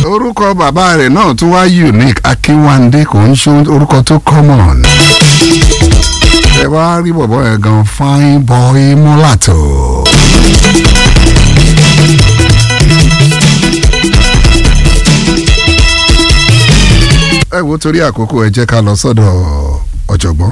orúkọ bàbá rẹ̀ náà tún wá unique akínwándé kò ń ṣe orúkọ tó common. ẹ bá rí bọ̀bọ̀ yẹn gan fine boy mulatto. ẹ wo torí àkókò ẹ jẹ́ ká lọ sọ́dọ̀ ọ̀jọ̀gbọ́n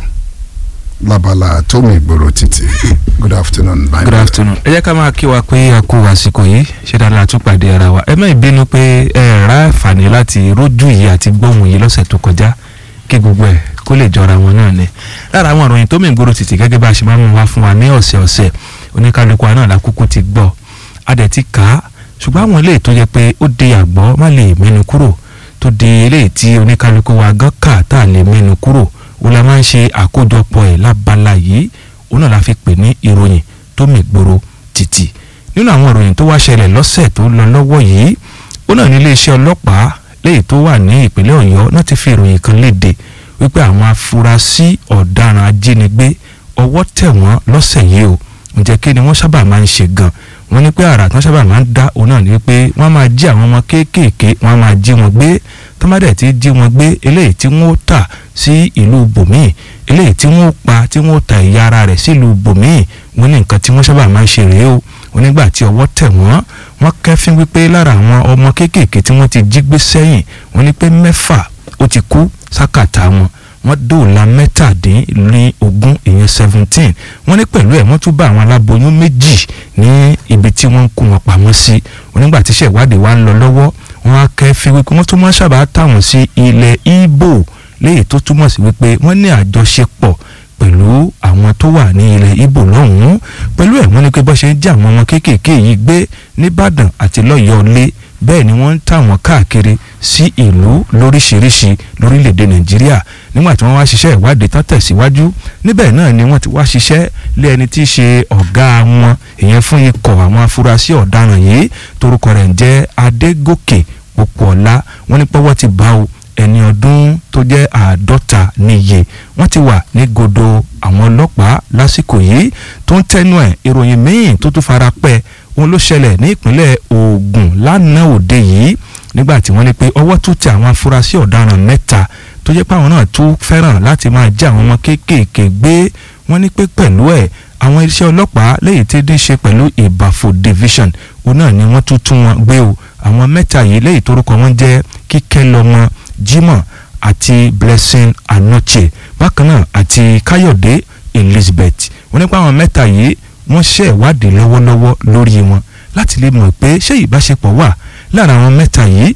labala tómi ìgboro títì good afternoon bye. good afternoon ẹ jẹ́ ká máa kí wa pé a kú àsìkò yìí ṣé dáadáa tún pàdé ara wa ẹ má ìbínú pé ẹ rà àǹfààní láti rójú yìí àti gbóhùn yìí lọ́sẹ̀ tó kọjá kí gbogbo ẹ̀ kó lè jọra wọn náà ni lára àwọn ìròyìn tómi ìgboro títì gẹ́gẹ́ bá a ṣe máa ń mú wá fún wa ní ọ̀sẹ̀ ọ̀sẹ̀ oníkálukú wa náà lákòókò ti gbọ́ a dẹ̀ ti kà á ṣùgbọ́n àwọn eléyìí tó yẹ pé ó de àgbọ̀ má lè mẹ́nu kúrò tó di eléyìí tí oníkálukú wa gán kà tá a lè mẹ́nu kúrò ó la máa ń ṣe àkójọpọ̀ ẹ̀ lábala yìí òun náà la fi pè ní ìròyìn tó mì gbòòrò títì nínú àwọn ìròyìn tó wá ṣẹlẹ̀ lọ́sẹ̀ tó lọ lọ́wọ́ yìí ó náà ní iléeṣẹ́ ọlọ́pàá léyìí tó wà ní ìpínlẹ̀ ọ̀yọ́ náà ti fi ìròyìn kan léde wípé àwọn afurasí ọ̀daràn ajínigbé ọwọ́ tẹ̀ wọ́n lọ́sẹ̀ yìí o ǹjẹ́ kí ni wọ́n sábà máa ń ṣe gan wọ́n ní pé àrà tí wọ́n sábà máa ń dá òun náà ní pé wọ́n máa jí àwọn ọmọ kéékèèké wọ́n máa jí wọn gbé tọ́mádẹ̀ tí jí wọn gbé eléyìí tí wọ́n tà sí ìlú bòmíì eléyìí tí wọ́n pa tí wọ́n ta ìyá ara rẹ̀ sílùú bòmíì wọ́n ní nǹkan tí wọ́n sábà máa ń ṣe rèé o wọ́n nígbà tí ọwọ́ tẹ̀ wọ́n wọ́n kẹ́fín wípé lára àwọn ọmọ kéékèèké tí wọ́n ti jí gbé sẹ́yìn wọ́n ní pé mẹ́fà ó ti kú sákàtà wọn wọ́n dóòlà mẹ́tàdínlógún ìyẹn seventeen wọ́n ní pẹ̀lú ẹ̀ wọ́n tún bá àwọn aláboyún méjì ní ibi tí wọ́n ń kó wọn pamọ́ sí wọ́n nígbà tí iṣẹ́ ìwádìí wa ń lọ lọ́wọ́ wọ́n á kẹ́fín wípé wọ́n tún máa sábà táwọn sí ilẹ̀ Ìgbò léyìí tó túmọ̀ sí wípé wọ́n ní àjọṣepọ̀ pẹ̀lú àwọn tó wà ní ilẹ̀ Ìgbò lọ́hùn-ún pẹ̀lú ẹ̀ wọ́n ní pé bọ́ ṣe ń jẹ́ àwọn ọmọ kéékèèké yìí gbé nìbàdàn àti lọ́yọ̀ọ́ lé bẹ́ẹ̀ ni wọ́n ń tà wọ́n káàkiri sí ìlú lóríṣiríṣi lórílẹ̀‐èdè nàìjíríà nígbà tí wọ́n wá ṣiṣẹ́ ìwádìí tán tẹ̀síwájú níbẹ̀ náà ni wọ́n ti wá ṣiṣẹ́ lé ẹni tí í ṣe ọ̀gá wọn ìyẹn fún ikọ̀ àwọn afurasí ọ̀daràn yìí torúkọ rẹ̀ ń jẹ́ adégòkè pópóọlá wọ́n ní pọ́wọ́ ti bá o ẹni ọdún tó jẹ́ àádọ́ta níye wọ́n ti wà ní godo àwọn ọlọ́pàá lásìkò yìí tó ń tẹnu ẹ̀ ìròyìn míì tó tún fara pẹ́ òun ló ṣẹlẹ̀ ní ìpínlẹ̀ Ògùn lánàá òde yìí nígbà tí wọ́n ní pé ọwọ́ tún tẹ àwọn afurasí ọ̀daràn mẹ́ta tó jẹ́ pé àwọn náà tún fẹ́ràn láti máa jẹ́ àwọn ọmọ kéékèèké gbé wọ́n ní pé pẹ̀lú ẹ̀ àwọn iṣẹ́ ọlọ́pàá lẹ́yìn tí dín ṣe pẹ̀lú ìbàfò division òun náà ni wọ́n tún tún wọn gbé o àwọn mẹ́ta yìí lẹ́yìn torúkọ wọn jẹ́ kíkẹ́ lọ́mọ Jimoh àti Blessing Anoche bákan náà àti Káyọ̀dé Elizabeth wọ́n ní pé àwọn mẹ́ta yìí wọ́n ṣe ìwádìí lọ́wọ́lọ́wọ́ lórí wọn láti lè mọ̀ pé ṣé ìbáṣepọ̀ wà lára àwọn mẹ́ta yìí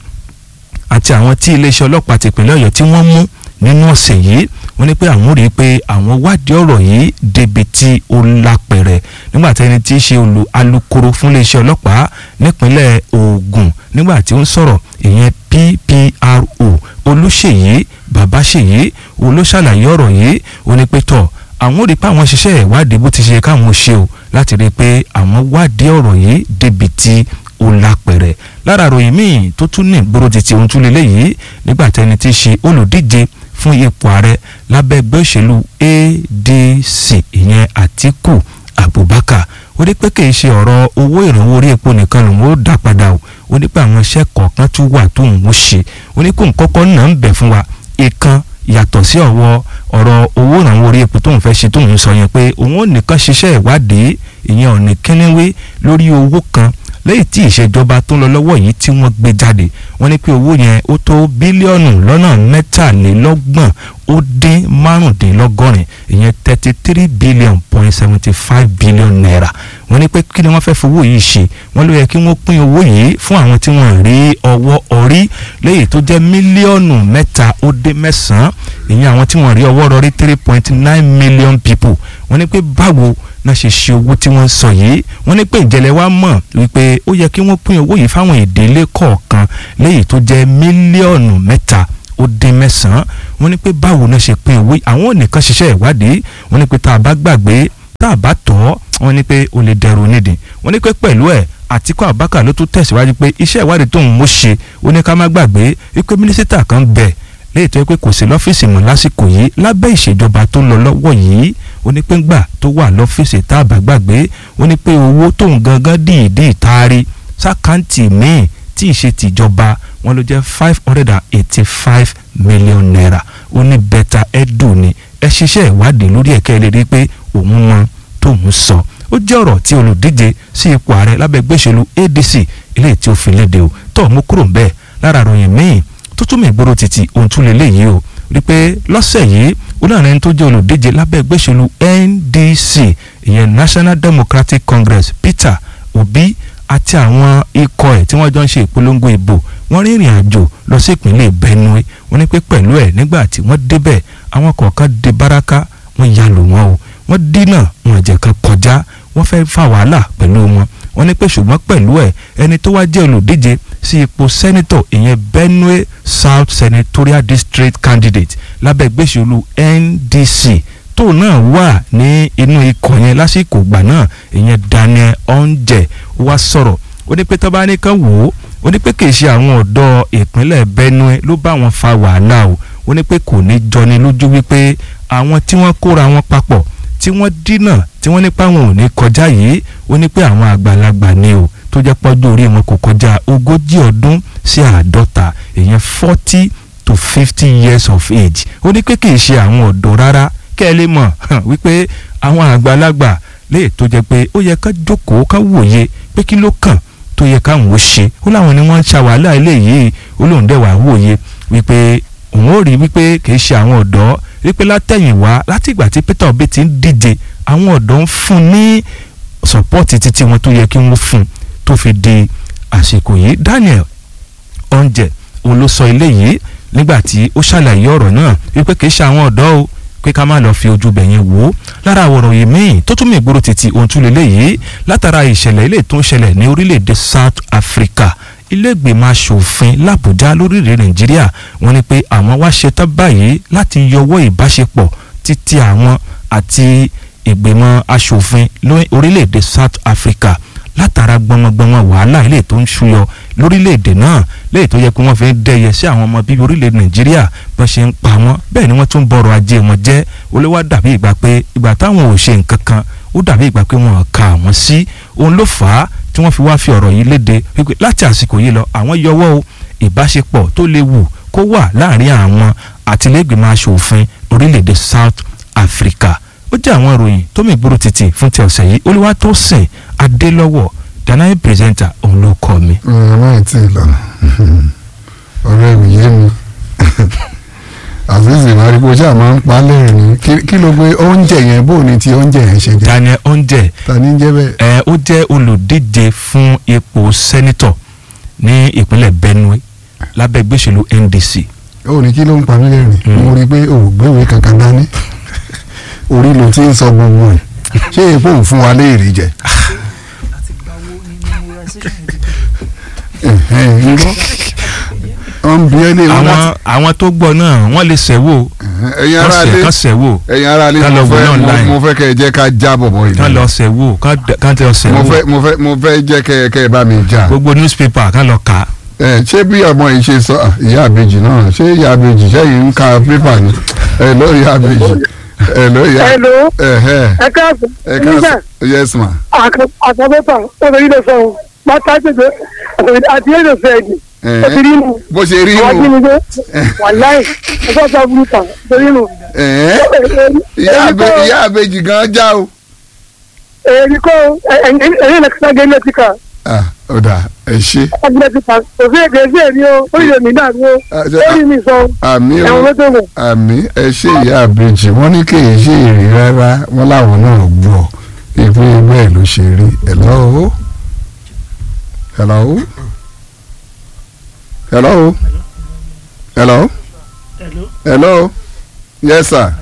àti àwọn tí iléeṣẹ́ ọlọ́pàá tìpínlẹ̀ Ọ̀yọ́ tí wọ́n mú nínú ọ̀sẹ̀ yìí wọ́n ní pé àwọn rí i pé àwọn wádìí ọ̀rọ̀ yìí débi tí ó lápẹ̀rẹ̀ nígbà tí ẹni tí í ṣe olù alukoro fún iléeṣẹ́ ọlọ́pàá nípínlẹ̀ Ògùn nígbà tí ó ń sọ̀rọ̀ ìyẹn PPRO Olúṣèyí Babáṣèyí olóṣàlàyé ọ̀rọ̀ yìí ó ní pé tọ̀ àwọn rí i pé àwọn ṣiṣẹ́ ìwádìí bó ti ṣe káwọn ṣe o láti rí i pé àwọn wádìí ọ̀rọ̀ yìí débi tí ó lápẹ̀rẹ̀ lára ròyìn míì tó tún ní ìgboro títí ohun tún lélẹ̀ yìí nígbà tẹni tí í ṣe olùdíje fún ipò ààrẹ lábẹ́ ẹgbẹ́ òṣèlú ADC ìyẹn Àtíkù Abubakar ó ní pé kì í ṣe ọ̀rọ̀ owó ìrànwọ́ orí epo nìkan lòun ó dá padà o ó ní pé àwọn iṣẹ́ kọ̀ọ̀kan tún wà tó ń ṣe ó ní kó ń kọ́kọ́ náà ń bẹ̀ fún wa ìkan yàtọ̀ sí ọ̀wọ́ ọ̀rọ̀ owó ìrànwọ́ orí epo tóun fẹ́ ṣe tóun sọ yẹn pé òun ò nìkan ṣiṣẹ́ ìwádìí ìyẹn ò ní kínníwé lórí owó kan lẹ́yìn tí ìṣèjọba tó ń lọ lọ́wọ́ yìí tí wọ́n gbé jáde wọ́n ní pé owó yẹn ó tó bílíọ̀nù lọ́nà mẹ́tàlélọ́gbọ̀n ó dín márùndínlọ́gọ́rin ìyẹn thirty three billion point seventy five billion naira wọ́n ní pé kí ni wọ́n fẹ́ fowó yìí ṣe wọ́n ló yẹ kí wọ́n pín owó yìí fún àwọn tí wọ́n rí ọwọ́ orí lẹ́yìn tó jẹ́ mílíọ̀nù mẹ́ta ó dín mẹ́sàn-án ìyẹn àwọn tí wọ́n rí ọwọ́ rọrí three point nine million people wọ́n ní pé báwo náà ṣe ṣe owó tí wọ́n ń sọ yìí wọ́n ní pé ìjẹ́lẹ̀ wa mọ̀ wípé ó yẹ kí wọ́n pín owó yìí fáwọn ìdílé kọ̀ọ̀kan lẹ́yìn tó jẹ́ mílíọ̀nù mẹ́ta ó dín mẹ́sàn-án wọ́n ní pé báwo náà ṣe pín owó àwọn ò nìkan ṣiṣẹ́ ìwádìí wọ́n ní pé tá a bá gbàgbé tá a bá tọ́ wọ́n ní pé ó lè dẹrù nídìí wọ́n ní pé pẹ̀lú ẹ̀ Àtíkù Abubakar ló tún tẹ̀síwájú pé iṣẹ́ ìwádìí tóun mú ṣe ó ní ká má gbàgbé wípé mínísítà kan bẹ̀ léyìí tó yẹ pé kò sí lọ́fíìsì mọ́ lásìkò yìí lábẹ́ ìṣèjọba tó ń lọ lọ́wọ́ yìí ó ní pé ńgbà tó wà lọ́fíìsì tá a bá gbàgbé ó ní pé owó tóun gangan dìídì taari sákàǹtì míì tí ì ṣe tìjọba wọn ló jẹ́ five hundred and eighty five million naira ó ní bẹ́tà ẹ̀dùn ni ẹ ṣiṣẹ́ ìwádìí lórí ẹ̀kẹ́ lè rí i pé òun mọ tóun sọ ó jẹ́ ọ̀rọ̀ tí olùdíje sí ipò ààrẹ lábẹ́ gbèsèlú adc eléyìí tí ó fi léde o tó mú kúrò ń bẹ́ẹ̀ lára àròyìn míì tó túmọ̀ ìgboro títí ohun tún lè léyìí o rí i pé lọ́sẹ̀ yìí onáàrin tó jẹ́ olùdíje lábẹ́ gbèsèlú ndc ìyẹn national democratic congress peter obi àti àwọn ikọ̀ ẹ̀ tí wọ́n jọ ń ṣe ìpolongo ìbò wọ́n rìnrìn àjò lọ sí ìpínlẹ̀ benue wọ́n ní pé pẹ̀lú ẹ̀ nígbà tí wọ́n débẹ̀ àwọn kọ̀ọ̀kan dé baraka wọ́n ya lù wọ́n o wọ́n dínà wọn jẹ́ kan kọjá wọ́n fẹ́ fa wàhálà pẹ̀lú wọn wọ́n ní pé ṣùgbọ́n pẹ̀lú ẹ̀ ẹni tó wá jẹ́ olùdíje sí ipò sẹ́nitọ̀ ìyẹn benue south senatorial district candidate lábẹ́ gbèsèlú ndc tóun náà wà ní inú ikọ̀ yẹn lásìkò ìgbà náà ìyẹn daniel onjẹ wá sọ̀rọ̀ ó ní pé tó bá ní kán wò ó ó ní pé kì í ṣe àwọn ọ̀dọ́ ìpínlẹ̀ benue ló bá wọn fa wàhálà o ó ní pé kò ní jọni lójú wípé àwọn tí wọ́n kóra wọn papọ̀ tí wọ́n dínà tí wọ́n nípa wọn ò ní kọjá yìí ó ní pé àwọn àgbàlagbà ni o tó jẹ́ pọ́jú orí wọn kò kọjá ogójì ọdún sí àádọ́ta èèyàn forty to fifty years of age ó ní pé kì í ṣe àwọn ọ̀dọ́ rárá kẹ́ ẹ lè mọ̀ wípé àwọn àgbàlagbà lè tó jẹ́ pé ó yẹ ká jókòó ká wòye pé kí ló kàn tó yẹ káwọn ó ṣe ó láwọn ni wọ́n ń ṣàwálà eléyìí ó lóun dẹ̀ wá wòye wípé òun ó rí wípé kì í ṣe àwọn ọ̀dọ́ wípé látẹ̀yìnwá látìgbà tí Peter Obi ti ń díje àwọn ọ̀dọ́ ń fún ní sọ́pọ́ọ̀tì títí wọn tó yẹ kí wọ́n fún tó fi di àsìkò yìí Daniel Onjẹ òun ló sọ eléyìí nígbà tí ó ṣàlàyé ọ̀rọ̀ náà wípé kì í ṣe àwọn ọ̀dọ́ o pé ká má lọ fi ojú bẹ̀ yẹn wò ó lára àwòrán yìí míì tó tún mú ìgboro títí ohun tún lélẹ̀ yìí látara ìṣẹ̀lẹ̀ ilé tó ń ṣẹlẹ̀ ní orílẹ̀-èdè South Africa ilé-ìgbìmọ̀ asòfin làbújá lórílẹ̀ Nàìjíríà wọ́n ní pé àwọn wá ṣetán báyìí láti yọwọ́ ìbáṣepọ̀ títí àwọn àti ìgbìmọ̀ asòfin orílẹ̀-èdè South Africa látara gbọmọgbọmọ wàhálà ilé tó ń ṣúyọ lórílẹ̀‐èdè náà lẹ́yìn tó yẹ pé wọ́n fi ń dẹ́yẹ sí àwọn ọmọ bíbí orílẹ̀‐èdè nàìjíríà bọ́n ṣe ń pa wọ́n bẹ́ẹ̀ ni wọ́n tún bọ̀rọ̀ ajé wọn jẹ́ olówó dàbí ìgbà pé ìgbà táwọn ò ṣe nǹkan kan ó dàbí ìgbà pé wọ́n ka àwọn sí òun ló fà á tí wọ́n fi wá fi ọ̀rọ̀ yìí léde wípé láti àsìkò yìí lọ àwọn yọwọ́ o ìbáṣepọ̀ tó léwu kó wà láàrin àwọn àtìlẹ́gbẹ̀mọ aṣòfin orílẹ̀‐èdè South Africa ó jẹ́ àwọn ìròyìn tó mì gbúrú títì fún ti ọ̀sẹ̀ yìí Olúwatósìn Adélọ́wọ̀ danae pírẹsẹ̀ntà òun ló kọ́ mi. ọ̀rọ̀ ẹ̀ tí ì lọ ọ̀rọ̀ ẹ̀ yé mi àfíìsì ìmárígbó ṣáà máa ń pa á lẹ́rìn ni kí ló gbé oúnjẹ yẹn bó ni ti oúnjẹ yẹn ṣe jẹ́. Daniel Onjẹ ta ni ń jẹ́ bẹ́ẹ̀. ẹ ó jẹ́ olùdíje fún ipò sẹ́nitọ̀ ní ìpínlẹ̀ Benue lábẹ́ gbèsèlú NDC. ó ní kí ló ń pa mí lẹ́rìn mo rí i pé òògbéwèé kankan dání orí ló ti ń sọ gbogbo ẹ̀ ṣé epo ń fún wa léèrè jẹ. irọ́ wọ́n bí ẹ lé wọn láti. àwọn àwọn tó gbọ́ náà wọ́n lè ṣẹ̀wò ẹ̀yin kán ará ṣẹ̀ lé kán ṣẹ̀wò ẹ̀yin ará lé Ká lọ mo wò fẹ́ náà mo- online. mo fẹ́ kẹ́ ẹ jẹ́ ká já bọ̀bọ̀ yìí. kán lọ ṣẹ̀wò kán d- kán tẹ ọ mo ṣẹ̀wò fẹ́ mo fẹ́ mo fẹ́ jẹ́ kẹ́ ẹ kẹ́ ẹ bá mi jà. gbogbo newspaper kán lọ kà á. ẹ ṣé bí ọmọ yìí ṣe sọ ah, ìyá àbèjì náà ṣé ìyá àbèjì sẹ́yìn ń ka pépà ni ẹ ló ìyá àbèjì ẹ ló ìyá Hello. ẹ ẹ ẹ káàbọ̀ ẹ nígbà ká yes ma àkọ́bẹ́pà obìnrin lè sọ ọ́ bàtà ṣègbè àti èdè fẹ́ẹ̀dì ẹ ó ti rí nù bó ṣe rí àwọn nù ajínigbé wàláì ẹgbẹ́ ọ̀sán burúkú tó rí nù. ẹ ìyá àbè- ìyá àbèjì gan já o. èyí kọ́ ẹ̀yìn lẹ́kítà gé lẹ́tíkà ah ọ̀dà ẹ ṣe lẹ́tíkà kò sí èdè sí èmi o ó yẹ mí náà ni o Ah, ó ṣe- rí mi sọ àmì o ẹ̀wọ̀n mẹ́tò wọ̀. àmì ẹ ṣe ìyá àbèjì wọ́n ní kì í ṣe èrè rárá wọ́n láwọn náà gbọ́ ìpín bẹ́ẹ̀ ló ṣe rí hello hello hello hello hello yes sir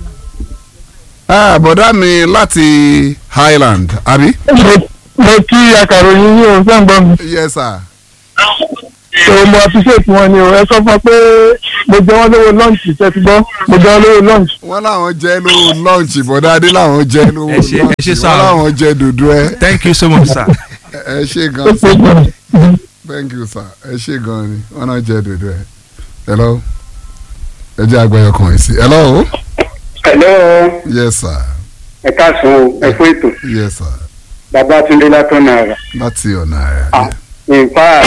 ah bọ̀dá mi láti Highland àbí mo kí akàròyìn yín o sẹ́ǹgbọ́n mi yes sir so mo appreciate wọn ni o ẹ sọ fún ọ pé mo jẹ wọn lówó lọ́ǹchì tẹ́ ti gbọ́ mo jẹ wọn lówó lọ́ǹchì. wọ́n láwọn jẹ́ lówó lọ́ọ̀chì bọ̀dá adé láwọn jẹ́ lówó Ẹ ṣé- ẹ ṣé lọ́ọ̀chì sir. wọ́n láwọn jẹ́ dòdò ẹ thank you so much sir. ẹ ṣe ó gan pé gan. thank you sir ẹ ṣe gan ni wọ́n náà jẹ́ dòdò ẹ hello ẹ jẹ́ àgbẹ̀yọ̀ kan yìí sí hello Hello, yes sir ẹ káàsán o, ẹ kú ètò. yes sir Babátúndé látọ̀nà àrà. láti ọ̀nà àrà Ah. nǹkan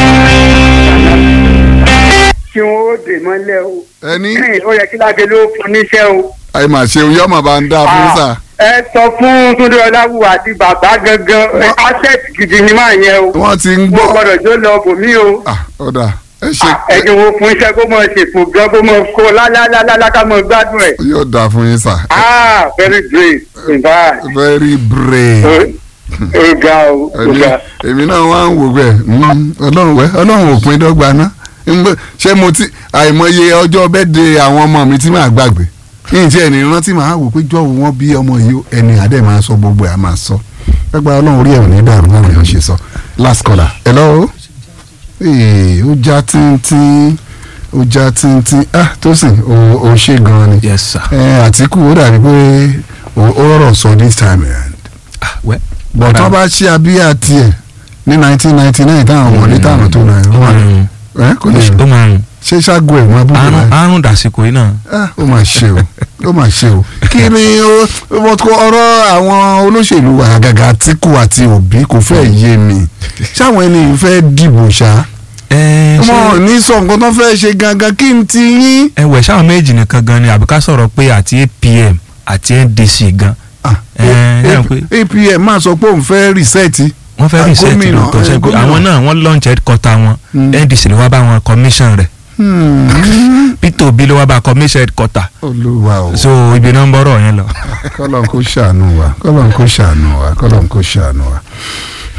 kí wọ́n ó dè mọ́lẹ̀ o ẹni ó yẹ kí lágẹ̀ ló fún níṣẹ́ o. àì mà ṣeun yọmọ bá ń dá fún sà ẹ sọ fún túndé ọláwù àti bàbá gangan Wọ́n- asset gidi ni máa yẹn o wọ́n ti ń wọ́n gbọ́ gbọ́dọ̀ jó lọ bòmí o Ah, ọ̀dà ẹ ṣe ẹ̀dùn wo fún iṣẹ́ kó mọ̀ ṣèpò gan kó mọ̀ kó lálálálá ká mọ̀ gbádùn ẹ̀ yóò dà fún yín sà ah very great in fact very brave. ó ga o ó ẹni ga èmi náà wá ń wò bẹ́ẹ̀ mm, ọlọ́run wẹ́ ọlọ́run òpin dọ́gba ná Ń- ṣé mo ti àìmọye ọjọ́ bẹ́ẹ̀dẹ̀ àwọn ọmọ mi tí màá gbàgbé kí n tiẹ̀ ní rántí màá wò pé jọ́wọ́ wọn bí ọmọ yìí ó, ẹni àdé máa sọ gbogbo ẹ̀ á máa sọ gbàgbà ọlọ́run orí ẹ̀ ò ní dàrú náà yóò ṣe sọ last caller hello ee ó já tíntín ó já tíntín ah tó sì ó ó ṣe gan-an ni yes sir. ẹ àtìkù ó dàbí pé ó ó rọrọ̀ sọ this time around ah wẹ́ bọ̀ tó bá ṣe abíyá tiẹ̀ ní nineteen ninety nine táwọn wọlé táwọn tó náà ó máa rùn ẹ kò lè ó máa rùn ṣe ṣáàgó ẹ̀ wọn abúlé àrùn rẹ̀ àrùn dàsìkò yìí náà. ó mà ṣe o ó mà ṣe o kí ni ó wọ́n kó ọ̀rọ̀ àwọn olóṣèlú àgàgà Àtíkù àti Òbí kò fẹ́ yé mi ṣáwọn ẹni fẹ́ dìbò ṣá ẹ wọn ò ṣe ní sọ nǹkan tó fẹ́ ṣe gangan kí n ti yín. ẹwẹ sáwọn méjì nìkan gan ni àbí ká sọ̀rọ̀ pé àti APM àti NDC gan Ah, Ẹ, ẹ A- rò pé- APM máa sọ pé òun fẹ́ rìsẹ́ẹ̀tì wọ́n fẹ́ Ah, reset gómìnà, lóòótọ́ eh, ṣe pé gómìnà. àwọn náà wọ́n launch headquarter wọn Mm. NDC ló wá bá wọn commission rẹ̀ Hmm. Peter Obi ló wá bá commission headquarter olúwa o. so ibi náà ń bọ̀rọ̀ yẹn lọ. kọ́lọ́n kó ṣàánú wa kọ́lọ́n kó ṣàánú wa kọ́lọ́n kó ṣàánú wa.